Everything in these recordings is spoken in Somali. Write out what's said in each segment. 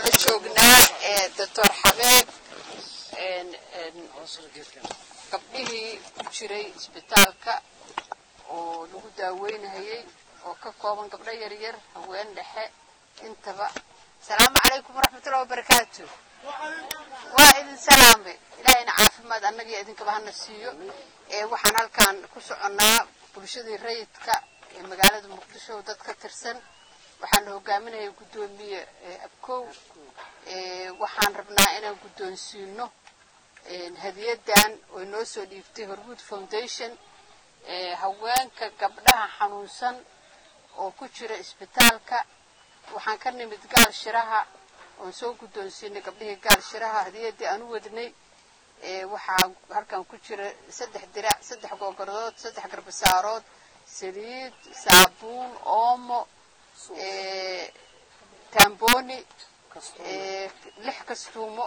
la joognaa doctor xabeeb gabdhihii ku jiray isbitaalka oo lagu daaweynahayey oo ka kooban gabdho yaryar haween dhexe intaba asalaamu calaykum waraxmatullahi wabarakaatu waa idin salaame ilaahayna caafimaad annagiyo idinkaba hana siiyo waxaan halkan ku soconnaa bulshadii rayidka ee magaalada muqdisho dad ka tirsan waxaana hogaaminaya guddoomiye abkow waxaan rabnaa inaan guddoonsiino hadiyadan oo inoo soo dhiibtay horwood foundation haweenka gabdhaha xanuunsan oo ku jira isbitaalka waxaan ka nimid gaal shiraha oon soo guddoonsiinay gabdhihii gaal shiraha hadiyadii aan u wadnay waxaa halkan ku jira saddex dirac saddex googordood saddex garbasaarood saliid saabuun oomo tamboni lix kastuumo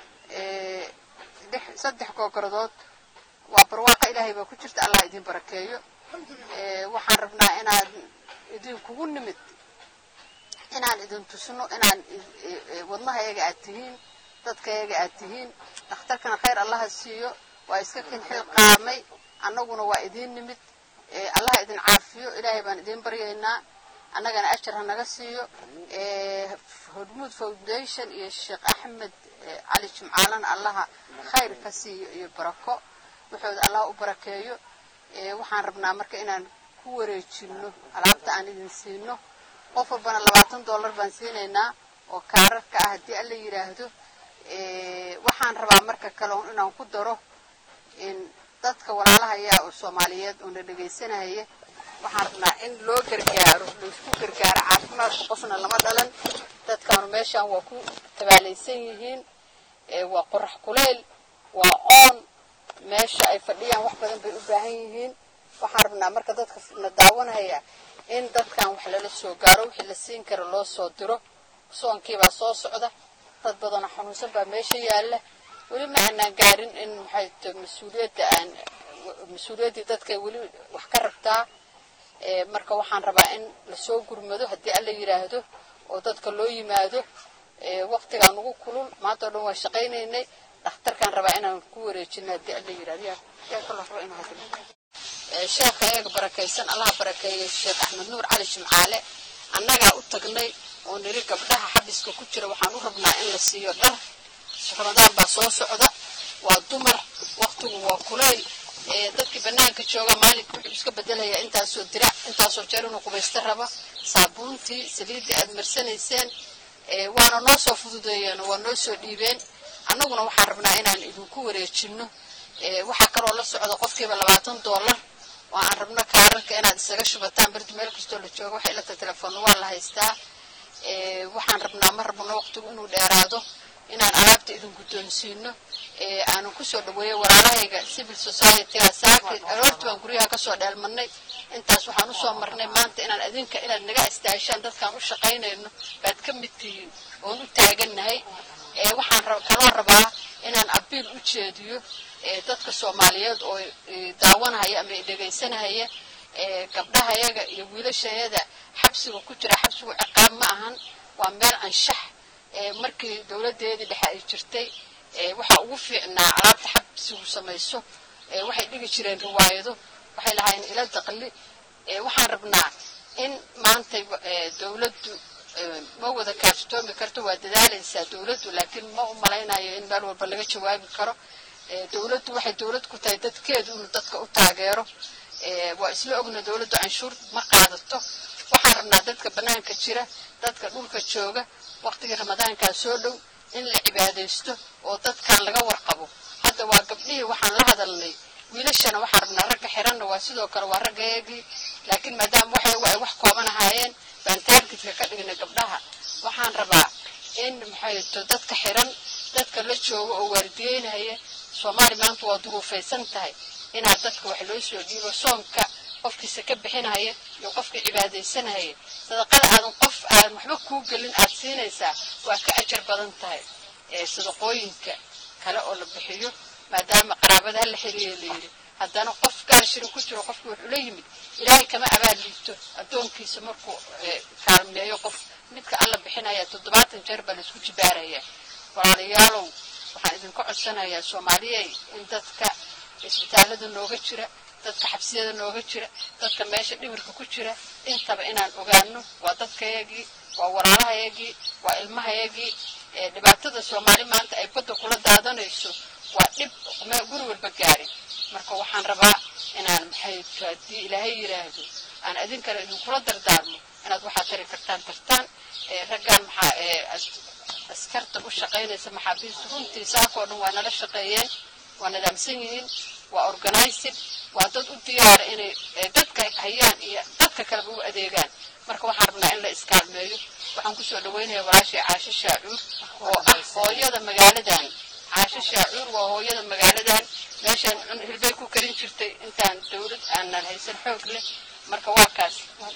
saddex googordood waa barwaaqa ilaahay baa ku jirta allah idin barakeeyo waxaan rabnaa inaan idinkugu nimid inaan idin tusno inaan wadnahayaga aad tihiin dadkayaga aad tihiin dhakhtarkana khayr allaha siiyo waa iska kin xil qaamay annaguna waa idiin nimid allaha idin caafiyo ilaahay baan idiin baryaynaa annagana ajar ha naga siiyo hormuud foundation iyo sheekh axmed cali jimcaalana allaha khayr ka siiyo iyo barako wuxooda allah u barakeeyo waxaan rabnaa marka inaan ku wareejino alaabta aan idin siino qof walbana labaatan dollar baan siinaynaa oo kaararka ah haddii alla yidhaahdo waxaan rabaa marka kale inaan ku daro dadka walaalahayaa oo soomaaliyeed oo na dhegaysanahaya waxaan rabnaa in loo gargaaro laisku gargaaro caafimaadka qofna lama dhalan dadkaanu meeshaan waa ku tabaalaysan yihiin waa qorax kuleyl waa oon meesha ay fadhiyaan wax badan bay u baahan yihiin waxaan rabnaa marka dadka na daawanaya in dadkan wax lala soo gaaro wixii la siin kara loo soo diro soonkiibaa soo socda dad badanoo xanuunsan baa meesha yaalla weli ma aanaan gaarin in maxay t mas-uuliyadda aan mas-uuliyaddii dadkay weli wax ka rabtaa marka waxaan rabaa in lasoo gurmado haddii alla yidhaahdo oo dadka loo yimaado waqtigaa nugu kulul maanta o dhan waan shaqaynaynay dhakhtarkaan rabaa inaan ku wareejino haddii alla yidhahdo yaa kaloo raba inuu hadlo sheekha eega barakaysan allaha barakeeyey sheekh axmed nuur cali jimcaale annagaa u tagnay oo niri gabdhaha xabiska ku jira waxaan u rabnaa in la siiyo dhar ramadaan baa soo socda waa dumar waqtigu waa kulayl dadkii banaanka jooga maalinka wuxuu iska bedelaya intaasoo dirac intaasoo jeer inuu qubaysta raba saabuuntii saliiddii aad marsanayseen waana noo soo fududeeyeen oo waa noo soo dhiibeen annaguna waxaan rabnaa inaan idinku wareejino waxaa kaloo la socda qofkiiba labaatan dollar oo aan rabno kaararka inaad isaga shubataan berdi meel kastoo la joogo waxay ilata telefoonna waa la haystaa waxaan rabnaa ma rabno waqtigu inuu dheeraado inaan alaabta idin guddoonsiino aanan kusoo dhaweeyo walaalahayga civil society-ga saaki aroorti baan guryaha kasoo dheelmadnay intaas waxaan usoo marnay maanta inaan adinka inaad naga istaahishaan dadkaan u shaqaynayno baad ka mid tihiin oon u taagannahay waxaan kaloo rabaa inaan abiil u jeediyo dadka soomaaliyeed oo daawanahaya ama dhegaysanahaya gabdhahayaga iyo wiilashayada xabsiga ku jira xabsigu ciqaab ma ahan waa meel anshax markii dowladeedii dhexe ay jirtay waxaa ugu fiicnaa alaabta xabsigu samayso waxay dhigi jireen riwaayado waxay lahaayeen ila daqli waxaan rabnaa in maanta dowladdu ma wada kaaftoomi karto waa dadaalaysaa dowladdu laakiin ma u malaynayo in meel walba laga jawaabi karo dowladdu waxay dowlad ku tahay dadkeedu inuu dadka u taageero waa isla ogna dowladdu canshuur ma qaadato waxaan rabnaa dadka banaanka jira dadka dhulka jooga waqtigii ramadaankaa soo dhow in la cibaadaysto oo dadkan laga warqabo hadda waa gabdhihii waxaan la hadalnay wiilashana waxaan rabnaa ragga xiranna waa sidoo kale waa raggaeegii laakiin maadaama waxyagu ay wax kooban ahaayeen baan taargetka ka dhignay gabdhaha waxaan rabaa in maxayto dadka xiran dadka la joogo oo waardiyeynaya soomaali maanta waa duruufaysan tahay inaad dadka wax loo soo dhiibo soonka qofkiisa ka bixinaya iyo qofkii cibaadaysanaya sadaqada aadan qof aan waxba kuu gelin aad siinaysaa waa ka ajar badan tahay sadaqooyinka kale oo la bixiyo maadaama qaraabada hala xiriya layidhi haddana qof gaashirin ku jiro qofkii wuxuu la yimid ilaahay kama abaal liibto addoonkiisa markuu kaalmeeyo qof midka alla bixinaya toddobaatan jeer baa laisku jibaaraya walaalayaalow waxaan idinka codsanayaa soomaaliyey in dadka isbitaallada nooga jira dadka xabsiyada nooga jira dadka meesha dhimirka ku jira intaba inaan ogaano waa dadkayagii waa walaalahayagii waa ilmahayagii dhibaatada soomaali maanta ay badda kula daadanayso waa dhib guri walba gaarin marka waxaan rabaa inaan maxay haddii ilaahay yidhaahdo aan idinkana idinkula dardaarmo inaad waxaa tari kartaan tartaan raggaan maxaa askarta u shaqaynaysa maxaabiista runtii saakoo dhan waa nala shaqeeyeen waa nidaamsan yihiin waa organized waa dad u diyaara inay dadka hayaan iyo dadka kaleba u adeegaan marka waxaan rabnaa in la iskaalmeeyo waxaan kusoo dhawaynayaa walaashii caasho shaacuur oo ah hooyada magaaladan caasho shaacuur waa hooyada magaaladan meeshaan hilbay ku karin jirtay intaan dawlad aanan haysan xoog leh marka waa kaas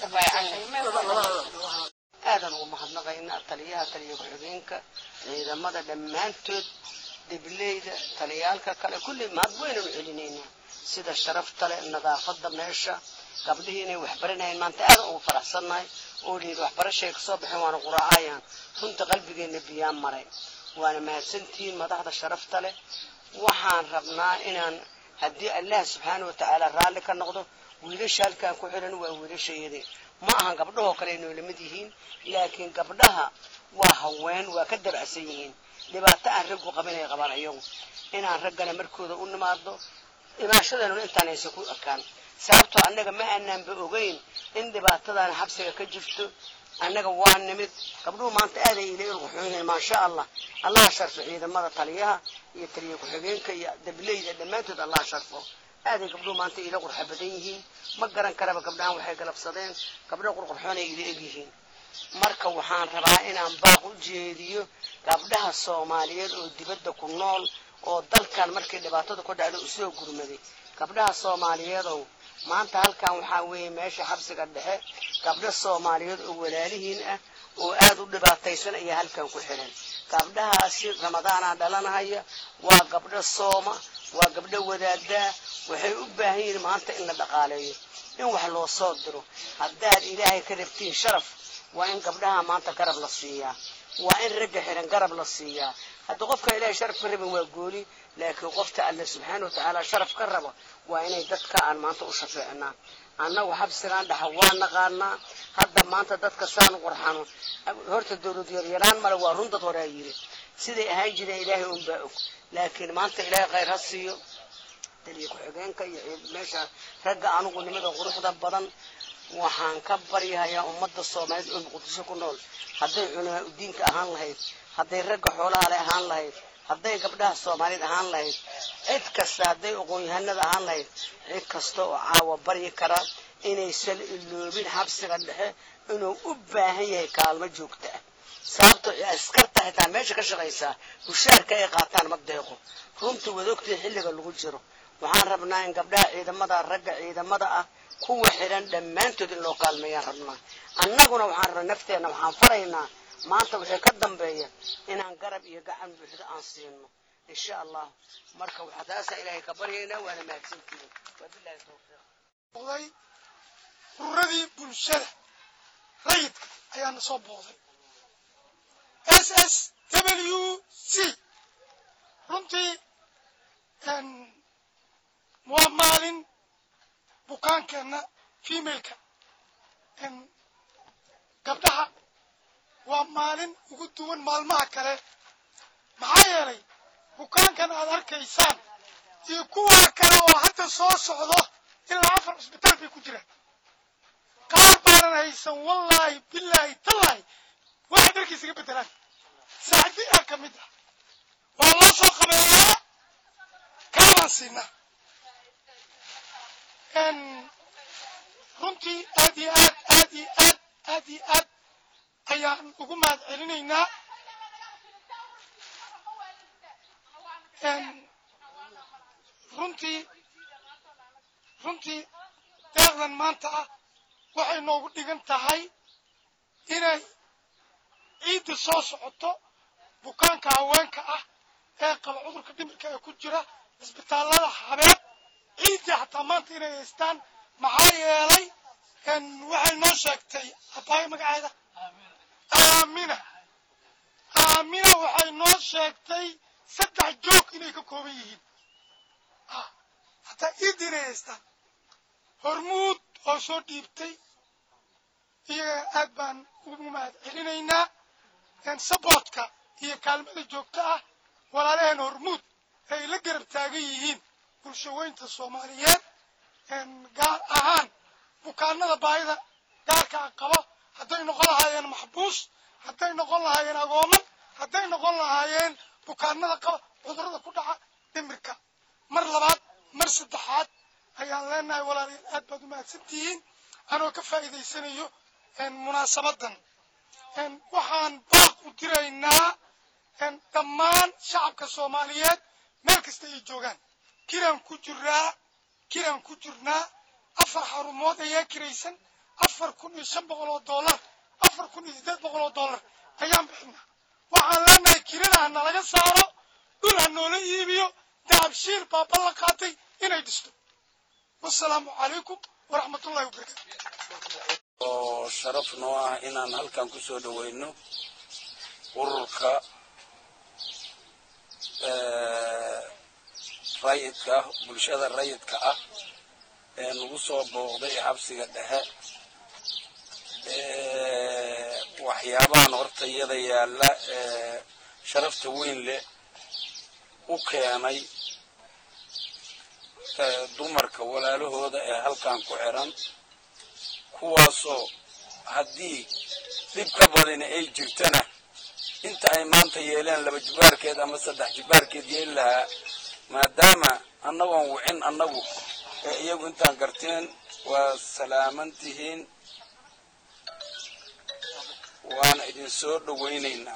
aadan ugu mahadnaqaynaa taliyaha taliya ku-xigeenka ciidamada dhammaantood debleyda taliyaalka kale kulli mahad weynanu celinaynaa sida sharafta leh nadaafada meesha gabdhihii inay waxbaranayeen maanta aadan ugu faraxsannahay oo liid waxbarashay kasoo baxeen waana quraacayaan runta qalbigeenna biyaan maray waana mahadsantihiin madaxda sharafta leh waxaan rabnaa inaan haddii allah subxaana wa tacaala raalli ka noqdo wiilasha halkaan ku xiran waa wiilashayadii ma ahan gabdhahoo kale inoo lamid yihiin laakiin gabdhaha waa haween waa ka dabacsan yihiin dhibaato aan raggu qabin ay qabaan iyagu inaan raggana markooda u nimaado imaashadeenuna intaan aysan ku ekaan sababtoo annaga ma aanaanba ogeyn in dhibaatadan xabsiga ka jirto annaga waa nimid gabdhuhu maanta aaday ila ilquxuyihiin maasha allah allaha sharfo ciidamada taliyaha iyo taliya ku-xigeenka iyo dableyda dhammaantood allaha sharfo aaday gabdhuhu maanta ila qurxa badan yihiin ma garan karaba gabdhahan waxay galabsadeen gabdho qurqurxoonay ila egyihiin marka waxaan rabaa inaan baaq u jeediyo gabdhaha soomaaliyeed oo dibadda ku nool oo dalkan markii dhibaatada ku dhacda usoo gurmaday gabdhaha soomaaliyeedow maanta halkan waxaa weeye meesha xabsiga dhexe gabdho soomaaliyeed oo walaalihiin ah oo aada u dhibaataysan ayaa halkan ku xiran gabdhahaasi ramadaanaa dhalanahaya waa gabdho sooma waa gabdho wadaadaa waxay u baahan yihiin maanta in la dhaqaaleeyo in wax loo soo diro haddaad ilaahay ka rabtiin sharaf waa in gabdhaha maanta garab la siiyaa waa in ragga xiran garab la siiyaa hadda qofka ilaahay sharaf ka rabin waa gooli laakiin qofta alle subxaana watacaala sharaf ka rabo waa inay dadka aan maanta u shafeecnaa annagu xabsigaan dhaxa waa naqaanaa hadda maanta dadka saan u qurxano horta dawlad yaryaraan male waa run dad horaa yiri siday ahaan jireen ilaahay unbaa og laakiin maanta ilaahay khayr ha siiyo taliya ku-xigeenka iyo meesha ragga anugu nimada quruxda badan waxaan ka baryahayaa ummadda soomaaliyeed oo muqdisho ku nool hadday culamaa udiinka ahaan lahayd hadday ragga xoolaha le ahaan lahayd hadday gabdhaha soomaaliyeed ahaan lahayd cid kasta hadday aqoon-yahanada ahaan lahayd cid kasta oo caawa baryi kara inaysan iloobin xabsiga dhexe inuu u baahan yahay kaalmo joogta ah sababtoo askarta xitaa meesha ka shaqaysaa mushaarka ay qaataan ma deeqo runtii wadogtii xilliga lagu jiro waxaan rabnaa in gabdhaha ciidamada ragga ciidamada ah kuwa xiran dhammaantood in loo kaalmeeyaan rabnaa annaguna waxaan rabnaa nafteenna waxaan faraynaa maanta waxay ka dambeeya inaan garab iyo gacan buuxdo aan siino insha allah marka waxaa taasaa ilaahay ka baryaynaa waana mahadsantihiin wabilahi tawfiiq booday ururadii bulshada rayidka ayaana soo booday s s w c runtii waa maalin bukaankeenna femaleka gabdhaha waa maalin ugu duwan maalmaha kale maxaa yeelay bukaankan aad arkaysaan iyo kuwaa kale oo hadda soo socdo ilaa afar cisbitaal bay ku jiraan qaar baanan haysan wallaahi bilaahi tallaahi waxay dharkiisa ga bedelaan saacdi ah ka mid ah waa loo soo qabeeyaa kaabaan siinaa runtii aad iyo aad aad iyo aad aad iyo aad ayaan ugu mahad celinaynaa runtii runtii deeqdan maanta ah waxay noogu dhigan tahay inay ciidda soo socoto bukaanka haweenka ah ee qaba cudurka dhimirka ee ku jira cisbitaallada habeed ciiddii xataa maanta inay haystaan maxaa yeelay waxay noo sheegtay abaayo magaceeda aamina aamina waxay noo sheegtay saddex joog inay ka kooban yihiin hataa ciiddii inay haystaan hormuud oo soo dhiibtay iyaga aad baan ugu mahad celinaynaa saboortka iyo kaalmada joogta ah walaalaheen hormuud ay la garab taagan yihiin bulshaweynta soomaaliyeed gaar ahaan bukaanada baahida gaarka a qabo hadday noqon lahaayeen maxbuus hadday noqon lahaayeen agooman hadday noqon lahaayeen bukaanada qaba cudurrada ku dhaca dhimirka mar labaad mar saddexaad ayaan leenahay walaalayaal aad baad u mahadsantihiin anoo ka faa'iidaysanayo munaasabadan waxaan baaq u diraynaa dhammaan shacabka soomaaliyeed meel kasta ay joogaan kiraan ku jiraa kiraan ku jirnaa afar xarumood ayaa kiraysan afar kun iyo shan boqol oo dollar afar kun iyo siddeed boqol oo dollar ayaan bixinaa waxaan leenahay kirada ha nalaga saaro dhul ha noola iibiyo dahabshiil baa ballan qaatay inay dhisto wasalaamu calaykum waraxmat ullahi wabarakatu oo sharaf noo ah inaan halkan ku soo dhoweyno ururka rayidka ah bulshada rayidka ah ee nagu soo booqday xabsiga dhexe waxyaabahan horta iyada yaalla ee sharafta weyn leh u keenay dumarka walaalahooda ee halkan ku xiran kuwaasoo haddii dhib ka badani ay jirtana inta ay maanta yeeleen laba jibaarkeed ama saddex jibaarkeed yeeli lahaa maadaama annagoon wicin annagu ee iyagu intaan garteen waa salaaman tihiin waana idin soo dhowaynaynaa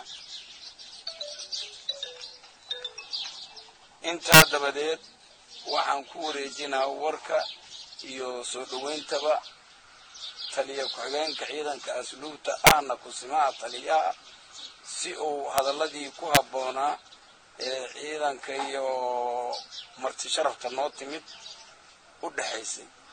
intaa dabadeed waxaan ku wareejinaa warka iyo soo dhowayntaba taliya ku-xigeenka ciidanka asluubta ahna kusimaha taliyaha si uu hadalladii ku habboonaa ee ciidanka iyo marti sharafta noo timid u dhexaysay